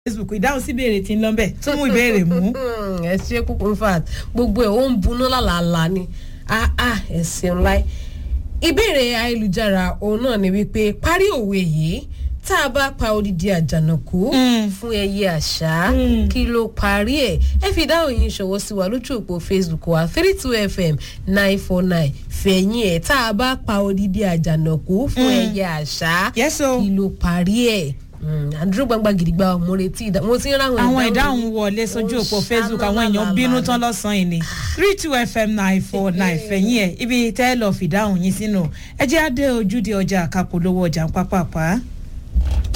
facebook ìdáhùn sí ìbéèrè tí ń lọ bẹ̀ tó mú ìbéèrè mú. ẹ ṣe kúkú in fact gbogbo ẹ ó ń buná lálàálà ni ah ah ẹ ṣeun láì ìbéèrè ayélujára òun náà ni wípé parí òwe yìí tá a bá pa odidi àjànàkú fún ẹyẹ àṣà kí ló parí ẹ ẹ fi dáhùn yín ṣọwọ́ sí wa lójú òpó facebook wa three two fm nine four nine fẹ̀yìn ẹ̀ tá a bá pa odidi àjànàkú fún ẹyẹ àṣà Yes, o. kí ló parí ẹ̀ àdúró gbangba gidigba mo retí ìdá mo ti ń ráwọn àwọn ìdáhùn wọlé sójú òpó facebook àwọn èèyàn bínú tán lọ́sàn-án yìí ni three two fm nine four nine fẹ̀yìn ẹ̀ ibi tẹ́ ẹ lọ́ọ́ fìdáhùn yín sínú ẹ jẹ́ adé ojúde ọjà àkàpọ̀ lówó ọjà ń pápápá.